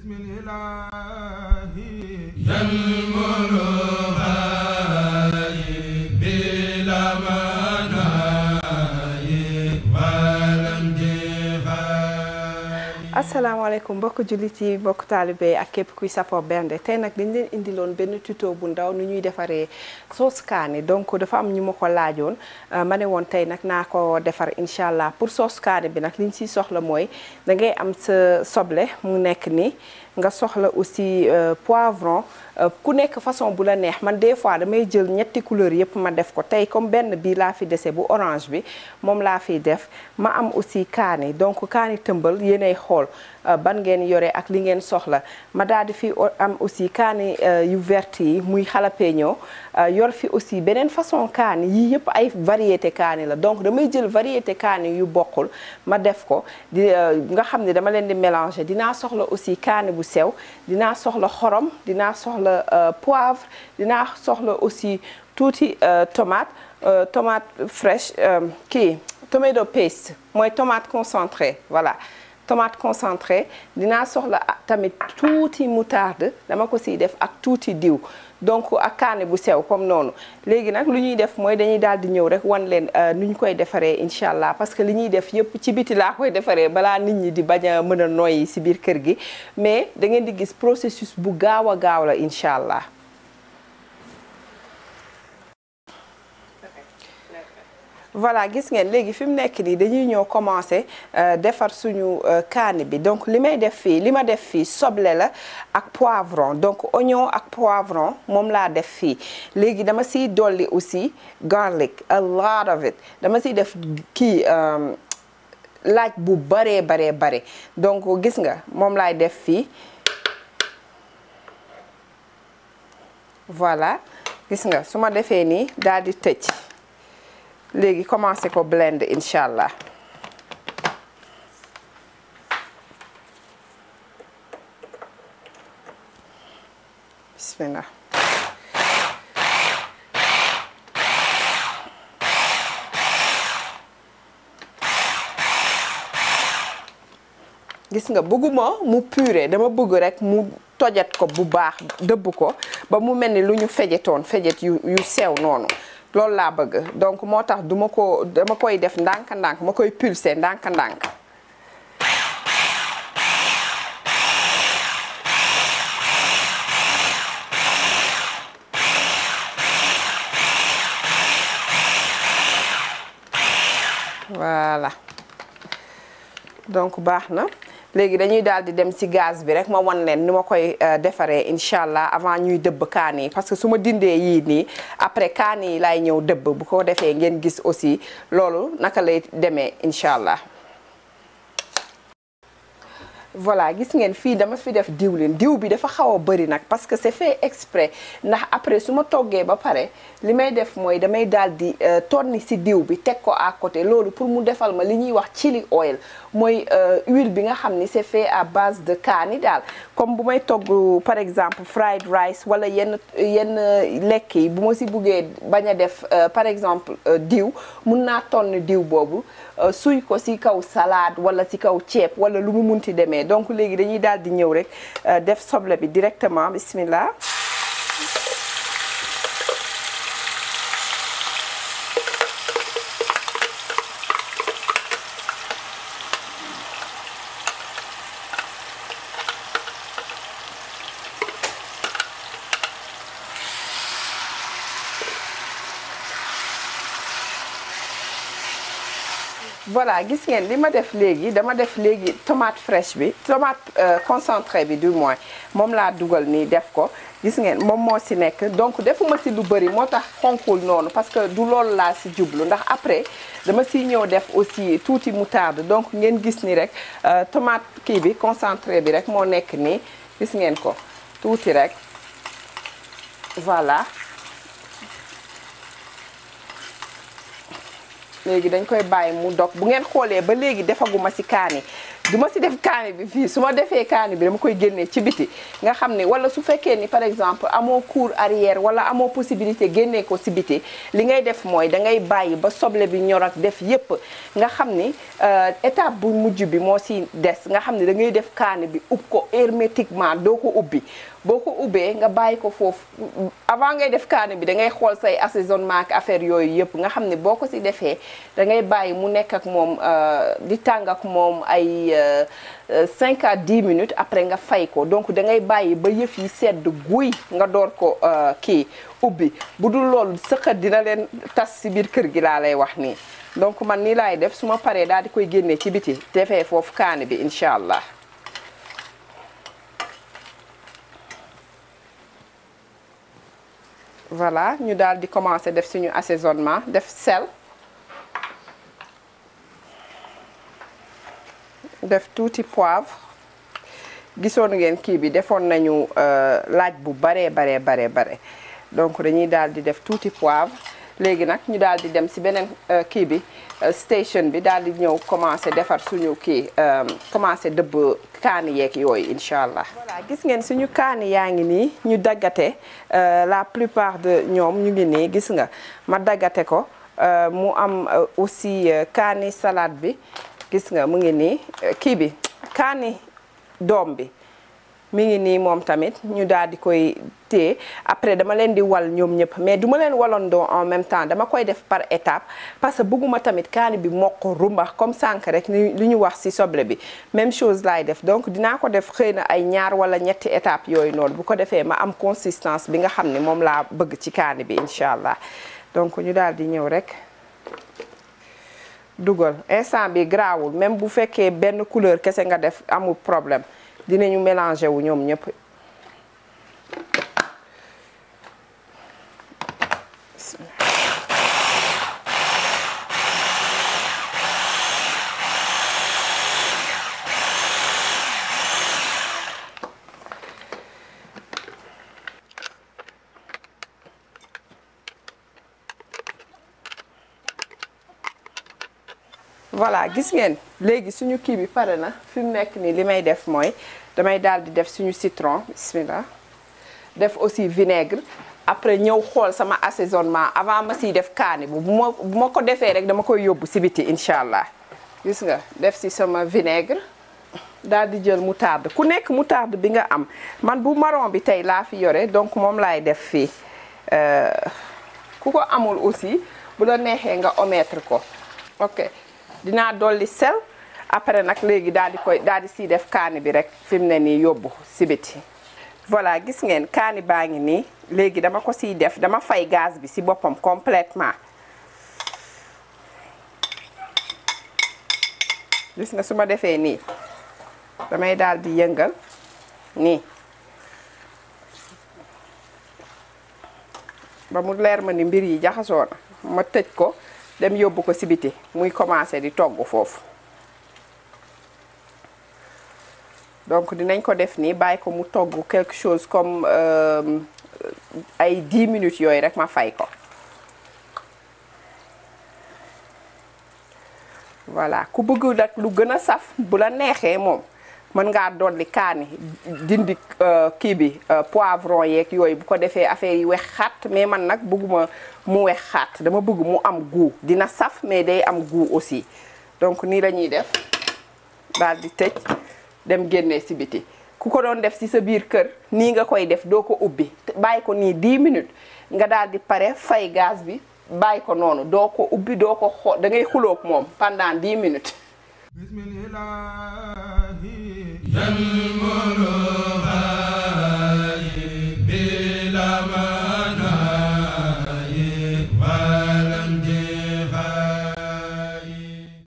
بسم الإله بلا مناي ولم asalaamaaleykum mbokk jullit yi mbokk taalibe yi ak képp kuy safoo bernde tey nag dañ leen indiloon benn tuto bu ndaw nu ñuy defaree sauce kaani donc dafa am ñu ma ko laajoon ma ne woon tey nag naa ko defar incha allah pour sauce kaani bi nag li ñu siy soxla mooy da ngay am sa soble mu nekk ni nga soxla aussi poivron ku nekk façon bu la neex man des fois damay jël ñetti couleur yëpp ma def ko tey comme benn bii laa fi dese bu orange bi moom laa fiy def ma am aussi kaani donc kaani tëmbal yéenay xool ban ngeen yore ak li ngeen soxla ma daal di fi am aussi kaani yu vert yi muy jalapeno yor fi aussi beneen façon kaani yii yëpp ay variété kaani la donc damay jël variété kaani yu bokkul ma def ko di nga xam ne dama leen di mélanger dinaa soxla aussi kaani bu sew dinaa soxla xorom dinaa soxla poivre dinaa soxla aussi tuuti tomate tomate fraîche kii tomato paste mooy tomate concentré voilà tomate concentré dinaa soxla tamit tuuti moutarde dama ko siy def ak tuuti diw donc ak kaane bu sew comme noonu léegi nag lu ñuy def mooy dañuy daal di ñëw rek wan leen nu ñu koy defaree incha allah parce que li ñuy def yëpp ci biti laa koy defaree balaa nit ñi di bañ a mën a noyyi si biir kër gi mais da ngeen di gis processus bu gaaw a gaaw la incha allah. voilà gis ngeen léegi fi mu nekk nii dañuy ñëw commencer defar suñu kaani bi donc li may def fii li ma def fii soble la ak poivron donc oignon ak poivron moom laa def fii léegi dama siy dolli aussi garlic a lot of it dama siy def kii laaj bu baree baree bare donc gis nga moom laay def fii voilà gis nga su ma defee nii daal di tëj léegi commencé ko blend incha allah bismillah gis nga bëgguma mu puré dama bëgg rek mu tojat ko bu baax dëbb ko ba mu mel ni lu ñu fejetoon fejet yu yu sew noonu loolu laa bëgg donc moo tax duma ko dama koy def ndànk-ndànk ma koy pulser ndànk-ndànk voilà donc baax na léegi dañuy daal di dem ci gaz bi rek ma wan leen ni ma koy defaree incha allah avant ñuy dëbb kaan yi parce que su ma dindee yii nii après kaan yi laay ñëw dëbb bu ko defee ngeen gis aussi loolu naka lay demee incha allah. voilà gis ngeen fii dama fi def diwlin diw bi dafa xaw a bëri nag parce que c'est fait exprès ndax après su ma toggee ba pare li may def mooy damay daal di tonni ci diw bi teg ko à côté loolu pour mu defal ma li ñuy wax chili oil mooy huile bi nga xam ni c'est fait à base de kaani daal comme bu may togg par exemple fried rice wala yenn yenn lekk yi bu ma ci buggee bañ a def par exemple diw mun naa tonni diw boobu suy ko ci kaw salade wala ci kaw ceeb wala lu mu munti demee donc léegi dañuy daal di ñëw rek def soble bi directement bismillah voilà gis ngeen li ma def léegi dama def léegi tomate fraîche bi tomate concentré bi du moins moom laa dugal nii def ko gis ngeen moom moo ci nekk donc defuma ci lu bëri moo tax xonkul noonu parce que du loolu laa ci jublu ndax après dama ciy ñëw def aussi tuuti moutarde donc ngeen gis ni rek tomate kii bi concentré bi rek moo nekk nii gis ngeen ko tuuti rek voilà léegi dañ koy bàyyi mu dog bu ngeen xoolee ba léegi defaguma ci kaani du ma si def kaani bi fii su ma defee kaani bi dama koy génnee ci biti nga xam ne wala su fekkee ni par exemple amoo cour arrière wala amoo possibilité génnee ko si biti li ngay def mooy da ngay bàyyi ba soble bi ñor ak def yépp nga xam ni étape bu mujj bi moo si des nga xam ne da ngay def kaani bi ub ko hermétiquement doo ko ubbi boo ko ubbee nga bàyyi ko foofu avant ngay def kaani bi da ngay xool say assaisonnement ak affaire yooyu yëpp nga xam ne boo ko si defee da ngay bàyyi mu nekk ak moom di tàng ak moom ay 5 à 10 minutes après nga fay ko donc da ngay bàyyi ba yëf yi sedd guy nga door ko kii ubbi bu dul loolu sëqat dina leen tas si biir kër gi laa lay wax nii donc man nii laay def su ma paree daal di koy génnee ci biti defee foofu kaani bi incha allah. voilà ñu daal di commencer def suñu assaisonnement def sel def tuuti poivre gisoon ngeen kii bi defoon nañu laaj bu baree baree baree bare donc dañuy daal di def tuuti poivre léegi nag ñu daal di dem ci beneen kii bi station bi daal di ñëw commencer defar suñu kii commencer dëbb kaani yeeg yooyu incha allah. voilà gis ngeen suñu kaani yaa ngi nii ñu daggate la plupart de ñoom ñu ngi nii gis nga ma daggate ko mu am aussi kaani salade bi gis nga mu ngi nii kii bi kaani doom bi. mi ngi nii moom tamit ñu daal di koy téye après dama leen di wal ñoom ñëpp mais duma leen walandoo en même temps dama koy def par étape parce que bëgguma tamit kaani bi mokk rumbax comme sànq rek li ñu wax ci soble bi même chose laay def donc dinaa ko def xëy na ay ñaar wala ñetti étape yooyu noonu bu ko defee ma am consistance bi nga xam ne moom laa bëgg ci kaani bi incha allah donc ñu daal di ñëw rek dugal instant bi grawul même bu fekkee benn couleur kese nga def amul problème dinañu mélanger wu ñoom ñëpp voilà gis ngeen léegi suñu kii bi pare na fi mu nekk nii li may def mooy damay daal di def suñu citron bismillah def aussi vinaigre après ñëw xool sama assaisonnement avant ma siy def kaani bu ma bu ma ko defee rek dama koy yóbbu si biti incha allah gis nga def si sama vinaigre daal di jël moutarde ku nekk moutarde bi nga am man bu marron bi tey laa fi yore donc moom laay def fii ku ko amul aussi bu la neexee nga omettre ko ok dinaa dolli sel après nag léegi daal di koy daal di siy def kaani bi rek fi mu ne nii yóbbu si biti voilà gis ngeen kaani baa ngi nii léegi dama ko siy def dama fay gaz bi si boppam complètement gis nga su ma defee nii damay daal di yëngal nii ba mu leer ma ni mbir yi jaxasoo na ma tëj ko dem yóbbu ko si biti muy commencer di togg foofu donc dinañ ko def nii bàyyi ko mu togg quelque chose comme ay 10 minutes yooyu rek ma fay ko voilà ku bëgg nag lu gën a saf bu la neexee moom mën ngaa dolli kaani dindi kii bi poivron yeeg yooyu bu ko defee affaire yi wex xaat mais man nag bëgguma mu wex xaat dama bëgg mu am goût dina saf mais day am goût aussi donc nii la ñuy def daal di tëj dem génnee si biti ku ko doon def si sa biir kër nii nga koy def doo ko ubbi bàyyi ko nii 10 minutes nga daal di pare fay gaz bi bàyyi ko noonu doo ko ubbi doo ko xoo da ngay xuloog moom pendant 10 minutes bismillahi